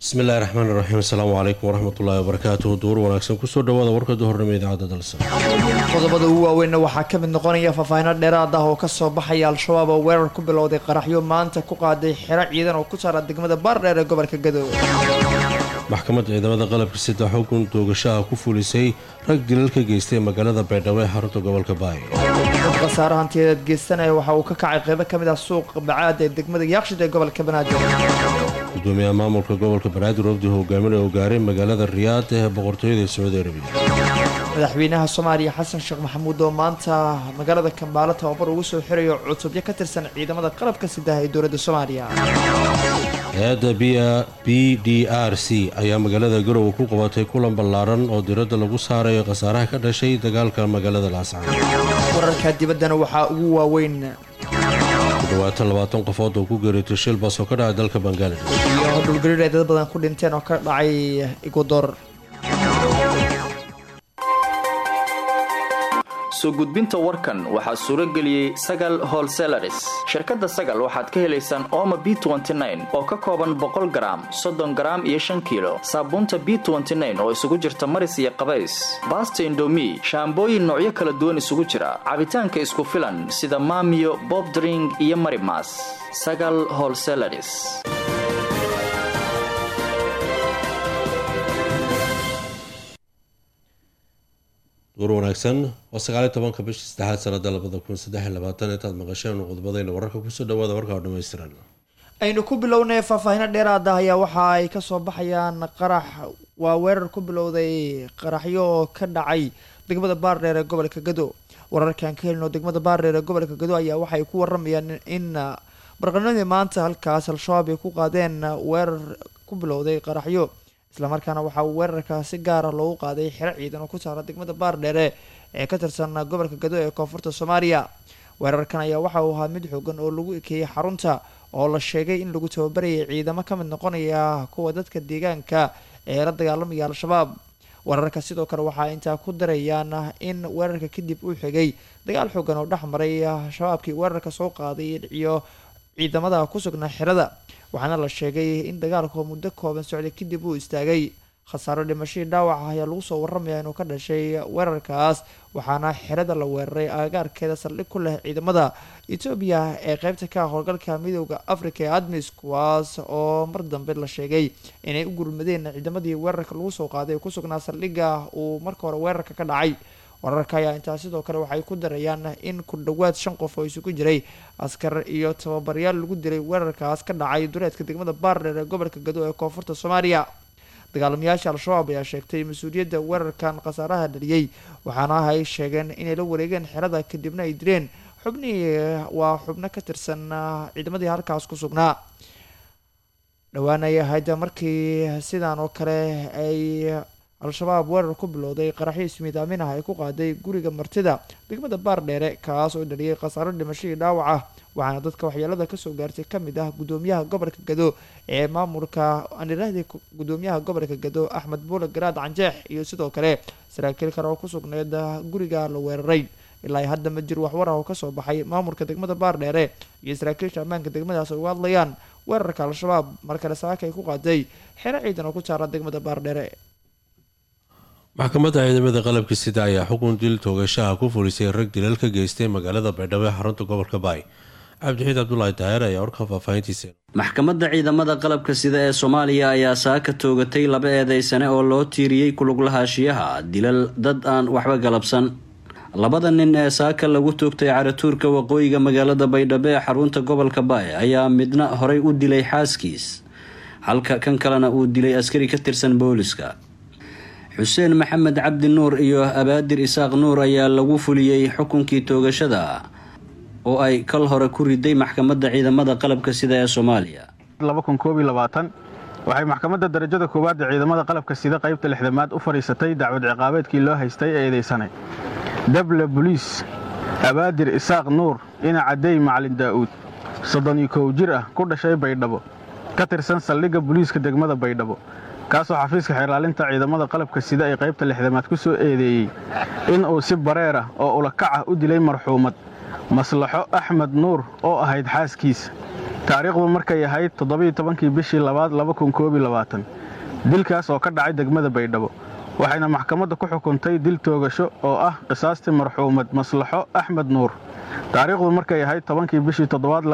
bismillahi raxmaan iraxiim asalaamu calaykum waraxmatullaahi wabarakaatuhu duur wanaagsan kusoo dhawaada warka duhornimo idaacadda dalsa qodobada ugu waaweynna waxaa ka mid noqonaya faahfaahino dheeraad ah oo kasoo baxaya al-shabaab oo weerar ku bilowday qaraxyo maanta ku qaaday xero ciidan oo ku saara degmada baardheer ee gobolka gadow maxkamadda ciidamada qalabka sida xukun doogashaha ku fulisay rag dilal ka geystay magaalada baydhabo ee xarunta gobolka baay dad khasaare hantiyadeed geysanaya waxa uu ka kacay qeybo ka mid ah suuqa bacaad ee degmada yaaqshid ee gobolka banaadir gudoomiyaha maamulka gobolka banaadir wafdi hogaaminay oo gaaray magaalada riyaad ee boqortooyada sacuudi arabiya madaxweynaha soomaaliya xasan sheekh maxamuud oo maanta magaalada kambaalo tababar ugu soo xirayo cutubyo ka tirsan ciidamada qalabka sidaha ee dowladda soomaaliya hay-adda b d r c ayaa magaalada garowe ku qabatay kulan ballaaran oo diradda lagu saarayo khasaaraha ka dhashay dagaalka magaalada laascaan wararka dibaddana waxaa ugu waaweyn ku dhawaatan labaatan qofood oo ku geeritay shil bas oo ka dhacay dalka bangaladesh iyo dhulgariir ay dad badan ku dhinteen oo ka dhacay igudoor soo gudbinta warkan waxaa suuro geliyey sagal holselaris shirkadda sagal waxaad ka helaysaan ooma b oo ka kooban boqol garaam soddon garaam iyo shan kiilo saabuunta b oo isugu jirta maris iyo qabays baasta indomi shaambooyin noocyo kala duwan isugu jira cabitaanka isku filan sida maamiyo bobdring iyo marimas sagal holselaris duur wanaagsan waa sagaaliy tobanka bishii saddexaad sanada labada kun saddex labaatan intaad maqasheen qodobadayna wararka kusoo dhawaada warkaa dhammaystiran aynu ku bilownay faahfaahino dheeraad ah ayaa waxa ay kasoo baxayaan qarax waa weerar ku bilowday qaraxyo oo ka dhacay degmada baardheer ee gobolka gado wararkan ka helino degmada baardheer ee gobolka gado ayaa waxay ku waramayaan in barqanimadii maanta halkaas al-shabaab ay ku qaadeen weerar ku bilowday qaraxyo islamarkaana waxaa weerarka si gaara loogu qaaday xero ciidan oo ku saara degmada baardheere ee ka tirsan gobolka gado ee koonfurta soomaaliya weerarkan ayaa waxa uu ahaa mid xoogan oo lagu ekeeyey xarunta oo la sheegay in lagu tababarayay ciidamo ka mid noqonaya kuwa dadka deegaanka ee la dagaalamaya al-shabaab weerarka sidoo kale waxaa intaa ku darayaan in weerarka kadib uu xigay dagaal xoogan oo dhex maray shabaabkii weerarka soo qaaday iyo ciidamada ku sugnaa xerada waxaana la sheegay in dagaalku muddo kooban socday kadib uu istaagay khasaaro dhimashadii dhaawaca ayaa lagu soo waramaya inuu ka dhashay weerarkaas waxaana xerada la weeraray agagaarkeeda saldhig ku leh ciidamada etoobiya ee qeybta ka howlgalka midooda africa ee admis kuwaas oo mar dambe la sheegay inay u gurmadeen ciidamadii weerarka lagu soo qaaday ku sugnaa saldhigga uu marka hore weerarka ka dhacay wararka ayaa intaa sidoo kale waxay ku darayaan in ku dhowaad shan qof oo isugu jiray askar iyo tababaryaal lagu dilay weerarkaas ka dhacay duleedka degmada baardheer ee gobolka gado ee koonfurta soomaaliya dagaalamayaasha al-shabaab ayaa sheegtay mas-uuliyadda weerarkan khasaaraha dhaliyey waxaana ay sheegeen inay la wareegeen xerada kadibna ay dileen xubnihii waa xubno ka tirsan ciidamadii halkaas ku sugnaa dhawaanay ahayd markii sidaan oo kale ay al-shabaab weerar ku bilowday qaraxyo ismiidaamin ah ay ku qaaday guriga martida degmada baardheere kaas oo dhaliyay khasaaro dhimashadii dhaawac ah waxaana dadka waxyeelada kasoo gaartay kamid ah gudoomiyaha gobolka gado ee maamulka anirahdi gudoomiyaha gobolka gado axmed buule garaad canjeex iyo sidoo kale saraakiil kale oo ku sugneyd guriga la weeraray ilaa hadda ma jiro waxwar ah oo kasoo baxay maamulka degmada baardheere iyo saraakiisha ammaanka degmadaas ay uga hadlayaan weerarka al-shabaab markale saaka ay ku qaaday xero ciidan oo ku saara degmada baardheere maxkamadda ciidamada qalabka sida ayaa xukun dil toogashaha ku fulisay rag dilal ka geystay magaalada baydhabo ee xarunta gobolka baay cabdixiid cabdulaahi daahir ayaa warka faahfaahintiisa maxkamadda ciidamada qalabka sida ee soomaaliya ayaa saaka toogatay laba eedeysane oo loo tiiriyey kuluglahaanshiyaha dilal dad aan waxba galabsan labada nin ee saaka lagu toogtay caratuurka waqooyiga magaalada baydhabo ee xarunta gobolka baay ayaa midna horay u dilay xaaskiis halka kan kalena uu dilay askari ka tirsan booliska xuseen maxamed cabdi nuur iyo abaadir isaaq nuur ayaa lagu fuliyey xukunkii toogashada oo ay kal hore ku riday maxkamadda ciidamada qalabka sida ee soomaaliya waxay maxkamadda darajada koowaad ee ciidamada qalabka sida qaybta lixdamaad u fadhiisatay dacwad ciqaabeedkii loo haystay ee eedeysanay dable boliis abaadir isaaq nuur ina cadey macalin daa'uud soddon iyo kow jir ah ku dhashay baydhabo ka tirsan saldhigga boliiska degmada baydhabo kaasoo xafiiska xeerlaalinta ciidamada qalabka sida ee qaybta lixdamaad ku soo eedeeyey in uu si bareer ah oo ulakac ah u dilay marxuumad maslaxo axmed nuur oo ahayd xaaskiisa taariikhdu markay ahayd toddobiyo tobankii bishii labaad dilkaas oo ka dhacay degmada baydhabo waxayna maxkamadda ku xukuntay dil toogasho oo ah qisaastii marxuumad maslaxo axmed nuur taariikhdu markay ahayd tobankii bishii toddobaad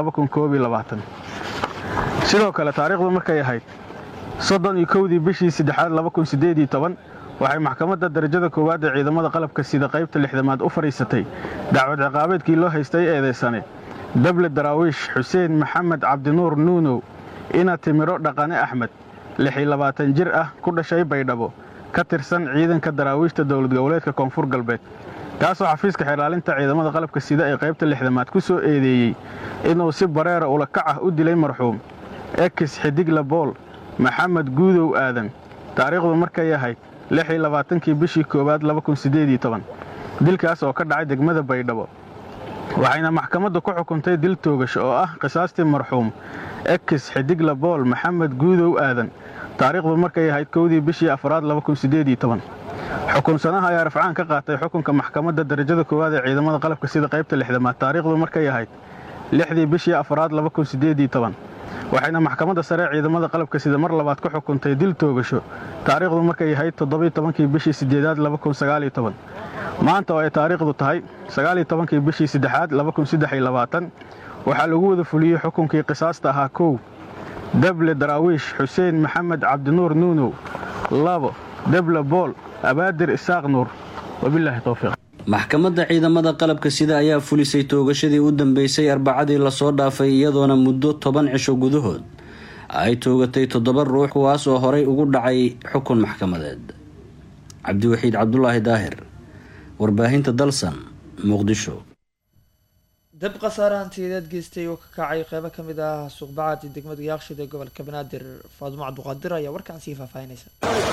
sidoo kale taariikhdu markay ahayd soddon iyo kowdii bishii saddexaad waxay maxkamadda darajada koowaad ee ciidamada qalabka sida qaybta lixdamaad u fadhiisatay dacwad ciqaabeedkii loo haystay eedaysane dable daraawiish xuseen maxamed cabdinuur nuunow ina timiro dhaqane axmed lixilabaatan jir ah ku dhashay baydhabo ka tirsan ciidanka daraawiishta dowlad goboleedka koonfur galbeed kaasoo xafiiska xeerlaalinta ciidamada qalabka sida ee qaybta lixdamaad ku soo eedeeyey inuu si bareera ulakac ah u dilay marxuum ekis xidigla bool maxamed guudow aadan taariikhdu markay ahayd kii bishii koowaad dilkaas oo ka dhacay degmada baydhabo waxayna maxkamaddu ku xukuntay dil toogasho oo ah qisaastii marxuum ekis xidigla bool maxamed guudow aadan taariikhdu markay ahayd kowdii bishii afraad xukunsanaha ayaa rafcaan ka qaatay xukunka maxkamadda darajada koowaad ee ciidamada qalabka sida qaybta lixdamaad taariikhdu markay ahayd lixdii bishii afraad waxayna maxkamadda sare ciidamada qalabka sida mar labaad ku xukuntay dil toogasho taariikhdu markay ahayd toddobaiyotobankii bishii sideedaad maanta oo ay taariikhdu tahay sagaaliytobankii bishii saddexaad waxaa lagu wada fuliyey xukunkii qisaasta ahaa kow dable daraawiish xuseen maxamed cabdinuur nuunow labo deble bool abaadir isaaq nuur wabilaahi towfiiq maxkamadda ciidamada qalabka sida ayaa fulisay toogashadii u dambeysay arbacadii lasoo dhaafay iyadoona muddo toban cisho gudahood ay toogatay toddoba ruux kuwaas oo horay ugu dhacay xukun maxkamadeed cabdiwaxiid cabdulaahi daahir warbaahinta dalsan muqdisho dab khasaare hantiyadeed geystay oo ka kacay qeybo ka mid ah suuqbacaad iyo degmada yaaqshid ee gobolka banaadir faadumo cabduqaadir ayaa warkaan sii faahfaahinaysa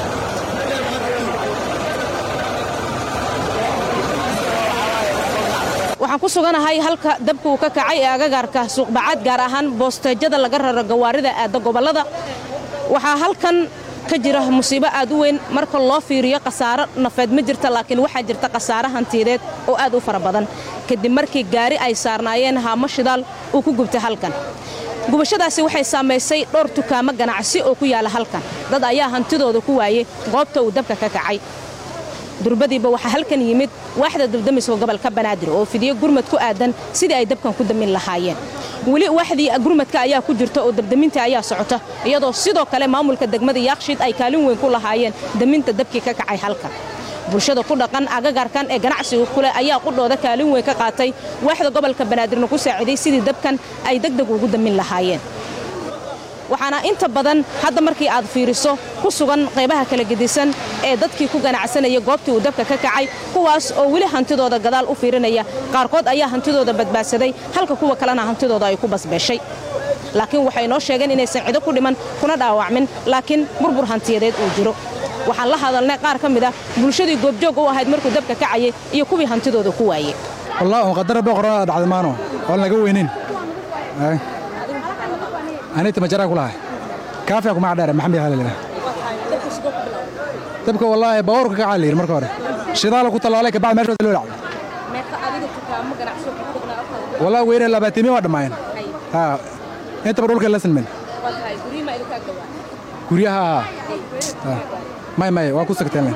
waxaan ku suganahay halka dabka uu ka kacay ee agagaarka suuqbacaad gaar ahaan boosteejada laga raro gawaarida aadda gobollada waxaa halkan ka jira musiibo aad u weyn marka loo fiiriyo khasaaro nafeed ma jirta laakiin waxaa jirta khasaare hantiyadeed oo aad u fara badan kadib markii gaari ay saarnaayeen haamo shidaal uu ku gubtay halkan gubashadaasi waxay saamaysay dhowr dukaamo ganacsi oo ku yaala halkan dad ayaa hantidooda ku waayey goobta uu dabka ka kacay durbadiiba waxaa halkan yimid waaxda dabdamiska gobolka banaadir oo fidiyo gurmad ku aadan sidii ay dabkan ku damin lahaayeen weli waaxdii gurmadka ayaa ku jirta oo dabdaminta ayaa socota iyadoo sidoo kale maamulka degmada yaaqshiid ay kaalin weyn ku lahaayeen daminta dabkii ka kacay halkan bulshada ku dhaqan agagarkan ee ganacsiga kuleh ayaa qudhooda kaalin weyn ka qaatay waaxda gobolka banaadirna ku saaciiday sidii dabkan ay degdeg ugu damin lahaayeen waxaana inta badan hadda markii aad fiiriso ku sugan qaybaha kala gedisan ee dadkii ku ganacsanaya goobtii uu dabka ka kacay kuwaas oo weli hantidooda gadaal u fiirinaya qaarkood ayaa hantidooda badbaadsaday halka kuwa kalena hantidooda ay ku basbeeshay laakiin waxay noo sheegeen inaysan cido ku dhiman kuna dhaawacmin laakiin burbur hantiyadeed uu jiro waxaan la hadalnay qaar ka mid ah bulshadii goobjoog u ahayd markuu dabka kacayay iyo kuwii hantidooda ku waayey wallaahi qadara boqorada dhacday maano oon laga weynin anita majaraa ku lahay kaafiya kuma cadheere maxamed halilina dabka wallaahi baabuurka ka caalayir marka hore shidaala ku tallaalay kabacdi meeshooda loo dhacday wallaahi weyne labaatimi waa dhammaayeen haa intaba dhulka la sinmen guryaha may may waa ku sagteen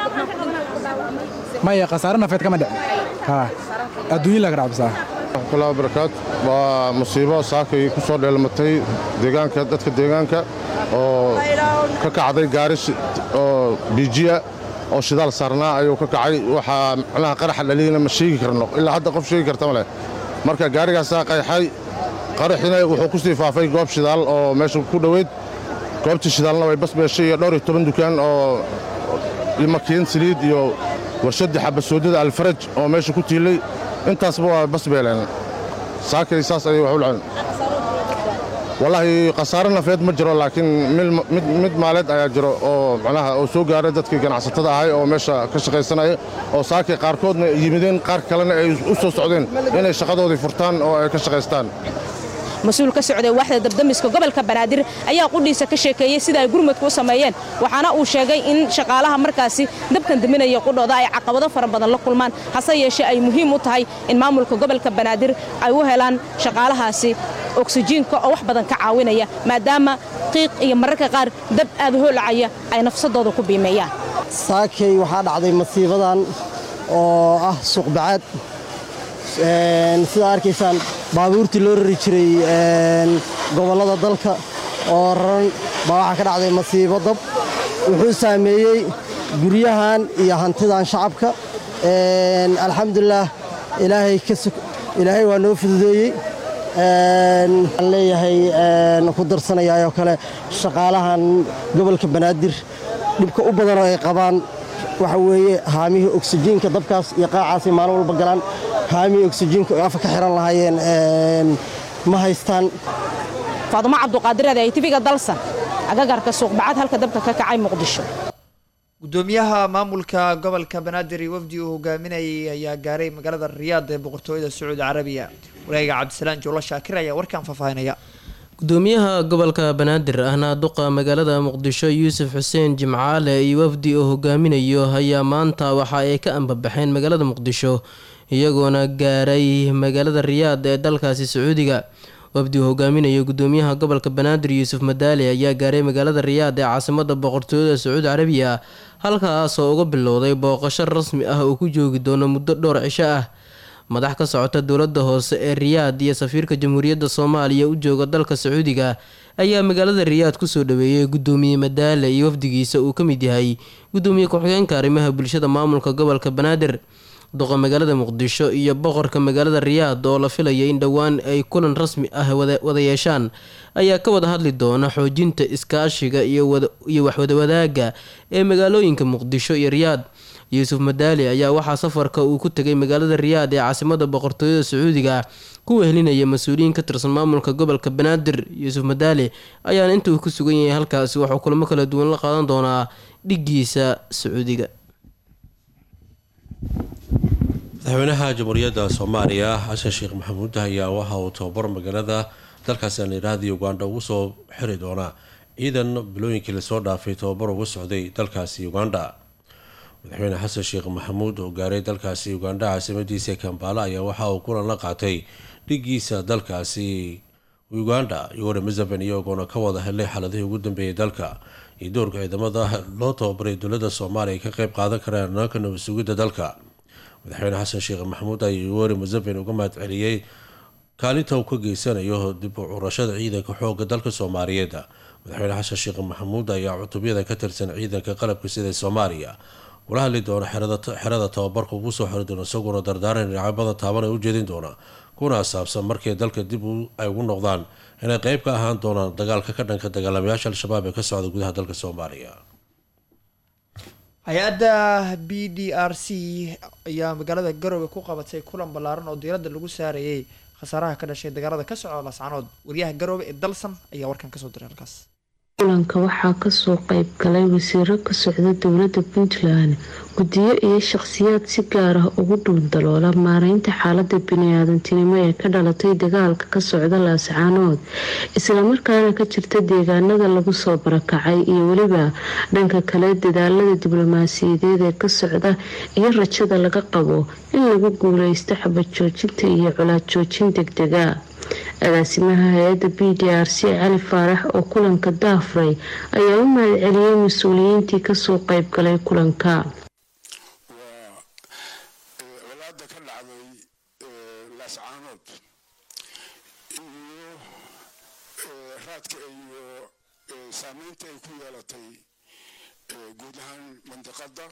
maya khasaare nafeed kama dhicin haa adduunyin laga dhacbisaa walahi barakaat waa musiibo saakay ku soo dheelmatay deegaanka dadka deegaanka oo ka kacday gaari oo biijiya oo shidaal saarnaa ayuu ka kacay waxaa macnaha qaraxa dhaliyana ma sheegi karno ilaa hadda qof sheegi karta ma leh marka gaarigaasaa qayxay qaraxina wuxuu ku sii faafay goob shidaal oo meesha ku dhoweyd goobtii shidaalna way basbeeshay iyo dhowr iyo toban dukaan oo makiin saliid iyo warshaddii xabasoodada alfaraj oo meesha ku tiilay intaasba waa basbeeleen saakay saas ayay wax u dhaceen wallaahi khasaare nafeed ma jiro laakiin mid maaleed ayaa jiro oo macnaha oo soo gaaray dadkii ganacsatada ahay oo meesha ka shaqaysanaya oo saakay qaarkoodna yimideen qaar kalena ay u soo socdeen inay shaqadoodii furtaan oo ay ka shaqaystaan mas-uul ka socday waaxda dabdamiska gobolka banaadir ayaa qudhiisa ka sheekeeyey sida ay gurmadku u sameeyeen waxaana uu sheegay in shaqaalaha markaasi dabkan daminaya qudhooda ay caqabado fara badan la kulmaan hase yeeshee ay muhiim u tahay in maamulka gobolka banaadir ay u helaan shaqaalahaasi oksijiinka oo wax badan ka caawinaya maadaama qiiq iyo mararka qaar dab aad hoolacaya ay nafsadooda ku biimeeyaan saakay waxaa dhacday masiibadan oo ah suuqbacaad sidaa arkaysaan baabuurtii loo rari jiray gobollada dalka oo raran baa waxaa ka dhacday masiibo dab wuxuu saameeyey guryahan iyo hantidan shacabka alxamdulilaah ilaahay waa noo fududeeyey waxaan leeyahay ku darsanayaayoo kale shaqaalahan gobolka banaadir dhibka u badan oo ay qabaan waxa weeye haamihii oksijiinka dabkaas iyo qaacaasay maalin walba galaan haamihii oksijiinka oo afa ka xiran lahaayeen ma haystaan faadumo cabduqaadireed ay tifiga dalsan agagarka suuqbacad halka dabka ka kacay muqdisho gudoomiyaha maamulka gobolka banaadir iyo wafdi uu hogaaminayay ayaa gaaray magaalada riyaad ee boqortooyada sacuudi carabiya wareega cabdisalaan joolo shaakir ayaa warkan faahfaahinaya gudoomiyaha gobolka banaadir ahna duqa magaalada muqdisho yuusuf xuseen jimcaale iyo wafdi uu hogaaminayo ayaa maanta waxa ay ka ambabaxeen magaalada muqdisho iyagoona gaaray magaalada riyaad ee dalkaasi sacuudiga wafdi uu hogaaminayo gudoomiyaha gobolka banaadir yuusuf madaali ayaa gaaray magaalada riyaad ee caasimada boqortooyada sacuudi carabiya halkaasoo uga bilowday booqasho rasmi ah uu ku joogi doono muddo dhowr cisho ah madax ka socota dowladda hoose ee riyaad iyo safiirka jamhuuriyadda soomaaliya u jooga dalka sacuudiga ayaa magaalada riyaad kusoo dhaweeyay gudoomiye madaale iyo wafdigiisa uu ka mid yahay gudoomiye ku-xigeenka arrimaha bulshada maamulka gobolka banaadir duqa magaalada muqdisho iyo boqorka magaalada riyaad oo la filaya in dhowaan ay kulan rasmi ah wada yeeshaan ayaa ka wada hadli doona xoojinta iskaashiga iyo waxwadawadaagga ee magaalooyinka muqdisho iyo riyaad yuusuf madaali ayaa waxaa safarka uu ku tegay magaalada riyaad ee caasimada boqortooyada sacuudiga ku wehelinaya mas-uuliyiin ka tirsan maamulka gobolka banaadir yuusuf madaali ayaana inta uu ku sugan yahay halkaasi waxuu kulamo kala duwan la qaadan doonaa dhigiisa sacuudiga madaxweynaha jamhuuriyadda soomaaliya xasan sheekh maxamuud ayaa waxa uu tababar magaalada dalkaasi anirahdi uganda ugu soo xiri doonaa ciidan bilooyinkii lasoo dhaafay tababar ugu socday dalkaasi uganda madaxweyne xasan sheekh maxamuud oo gaaray dalkaasi uganda caasimadiisa kambaala ayaa waxa uu kulan la qaatay dhigiisa dalkaasi uganda iyagoo museven iyagoona ka wada helay xaaladihii ugu dambeeyay dalka iyo doorka ciidamada loo tababaray dowladda soomaaliya ka qeyb qaadan karaan naanka nabad sugidda dalka madaxweyne xasan sheekh maxamuud ayaa yoweri museven uga mahad celiyey kaalinta uu ka geysanayo dib u curashada ciidanka xooga dalka soomaaliyeed madaxweyne xasan sheekh maxamuud ayaa cutubyada ka tirsan ciidanka qalabka sida soomaaliya kula hadli doona xerada tababarka ugu soo xiri doona isaguna dardaaran dhinacyabada taaban ay u jeedin doona kuna saabsan markay dalka dib ay ugu noqdaan inay qeyb ka ahaan doonaan dagaalka ka dhanka dagaalamayaasha al-shabaab ee ka socda gudaha dalka soomaaliya hay-adda b d r c ayaa magaalada garowe ku qabatay kulan ballaaran oo diiradda lagu saarayay khasaaraha ka dhashay dagaalada ka socda lascanood wariyaha garowe ee dalsan ayaa warkan kasoo diray halkaas kulanka waxaa kasoo qayb galay wasiiro ka socda dowladda puntland guddiyo iyo shaqhsiyaad si gaar ah ugu dhuundaloola maareynta xaalada bini-aadantinimo ee ka dhalatay dagaalka ka socda laascaanood islamarkaana ka jirta deegaanada lagu soo barakacay iyo weliba dhanka kale dadaalada diblomaasiyadeed ee ka socda iyo rajada laga qabo in lagu guuleysto xabad joojinta iyo colaad joojin degdega agaasimaha hay-adda b d r c cali faarax oo kulanka daafray ayaa u mahad celiyey mas-uuliyiintii kasoo qayb galay kulanka colaada ka dhacday laascaanood iyo raadka iyo saameynta ay ku yeelatay guud ahaan mandiqada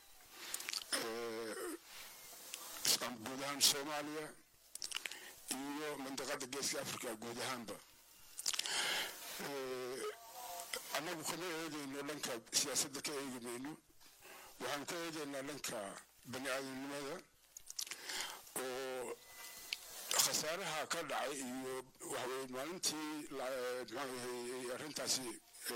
guud ahaan soomaaliya iyo mandiqada geeska africa guud ahaanba annagu kama eedeyno dhanka siyaasadda ka eegi mayno waxaan ka eedeynaa dhanka bani aadamnimada oo khasaaraha ka dhacay iyo waxaweye maalintii maxaayahay arrintaasi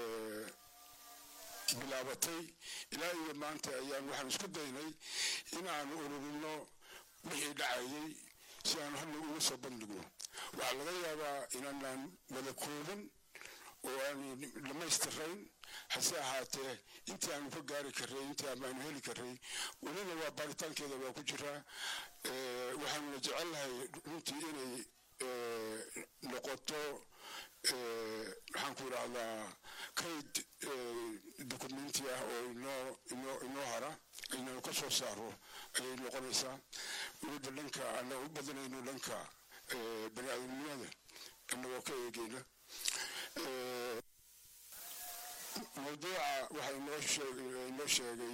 bilaabatay ilaa iyo maanta ayaan waxaan isku daynay in aan ururino wixii dhacayay si aan hadna uga soo bandhigno waxaa laga yaabaa inaanaan wada kooban oo aanu dhammaystirayn hase ahaatee intii aanu ka gaari karray intii aanu heli karray welina waa baaritaankeeda waa ku jiraa waxaanuna jecelnahay runtii inay noqoto maxaan ku idhaahdaa kayd dokumenti ah oo inoo inoo inoo hara inaynu ka soo saaro ayay noqonaysaa weliba dhanka annaga u badanayno dhanka bani aadamnimada annagoo ka eegeyna mawduuca waxaa inoo sheegay inoo sheegay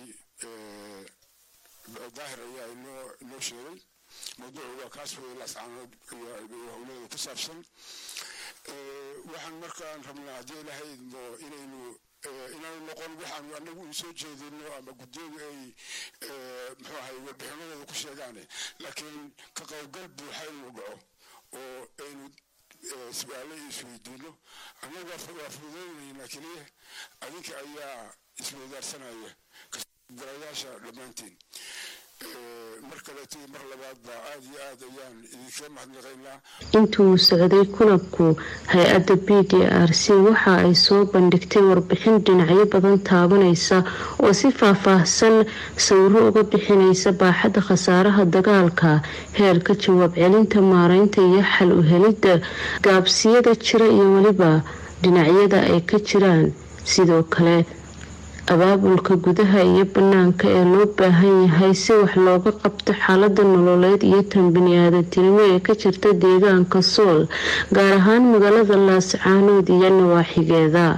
daahir ayaa inoo inoo sheegay mawduucu waa kaas wey lascaanood iyo howlada ku saabsan waxaan markaan rabnaa haddii ilaahay idmo inaynu inaanu noqon waxaanu anagu u soo jeedino ama guddiyadu ay muxuu ahay warbixinadooda ku sheegaane laakiin ka qaybgal buuxa inuu dhaco oo aynu su-aalo isweydiino annagu waa fududaynayna keliya adinka ayaa isweydaarsanaya garayaasha dhammaantiin mar kaleeto iyo mar labaadba aad iyo aad ayaan idinkaga mahadnaqaynaa intuu socday kulanku hay-adda b d r c waxa ay soo bandhigtay warbixin dhinacyo badan taabanaysa oo si faah-faahsan sawiro uga bixinaysa baaxadda khasaaraha dagaalka heerka jawaab celinta maareynta iyo xal u helidda gaabsiyada jira iyo weliba dhinacyada ay ka jiraan sidoo kale abaabulka gudaha iyo banaanka ee loo baahan yahay si wax looga qabto xaalada nololeed iyo tan bani-aadantinimo ee ka jirta deegaanka sool gaar ahaan magaalada laascaanood iyo nawaaxigeeda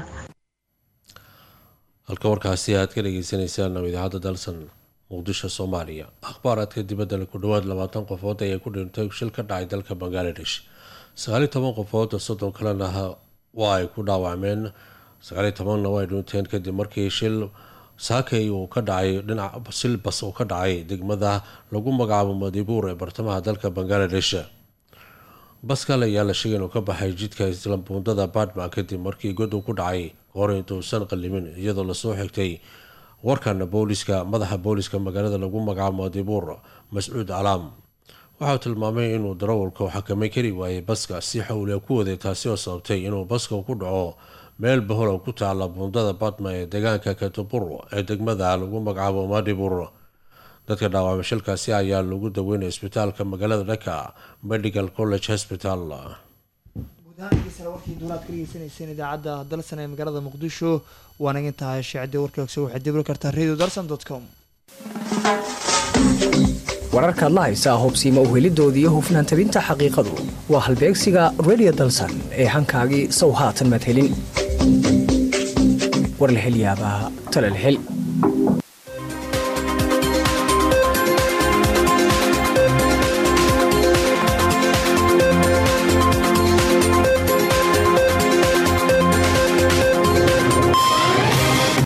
halka warkaasi aad ka dhageysaneysaan oo idaacadda dalsan muqdisho soomaaliya akhbaaraadka dibadda ku dhowaad labaatan qofood ayaa ku dhintay shil ka dhacay dalka bangaladesh sagaaliyo toban qofood oo soddon kalena waa ay ku dhaawacmeen sagaaliyo tobanna way dhinteen kadib markii shil saakay uu ka dhacay dhinac silbas uu ka dhacay degmada lagu magacaabo madibuur ee bartamaha dalka bangaladesh baskal ayaa la sheegay inuu ka baxay jidka islambuundada badma kadib markii god uu ku dhacay kahor intuusan qalimin iyadoo lasoo xigtay warkan booliska madaxa booliska magaalada lagu magacaabo madibuur mascuud calaam waxauu tilmaamay inuu darawalka u xakamay kari waayay baska si xawliya ku waday taasi oo sababtay inuu baska ku dhaco meel baholow ku taala buundada badma ee deegaanka katubur ee degmada lagu magacaabo madibur dadka dhaawacmay shilkaasi ayaa lagu daweynaya isbitaalka magaalada dhaka medical college hospital guud ahaan dhegeystayaal warkii duulaad ka dhegeysaneyseen idaacadda dalsan ee magaalada muqdisho waana idin tahay sheecadii warkaagso waxaad dibri kartaa radio dalsan dot com wararkaad la haysaa hubsiima uhelidoodii iyo hufnaan tabinta xaqiiqadu waa halbeegsiga radio dalsan ee hankaagii sow haatan maad helin war la hel yaabaa tale la hel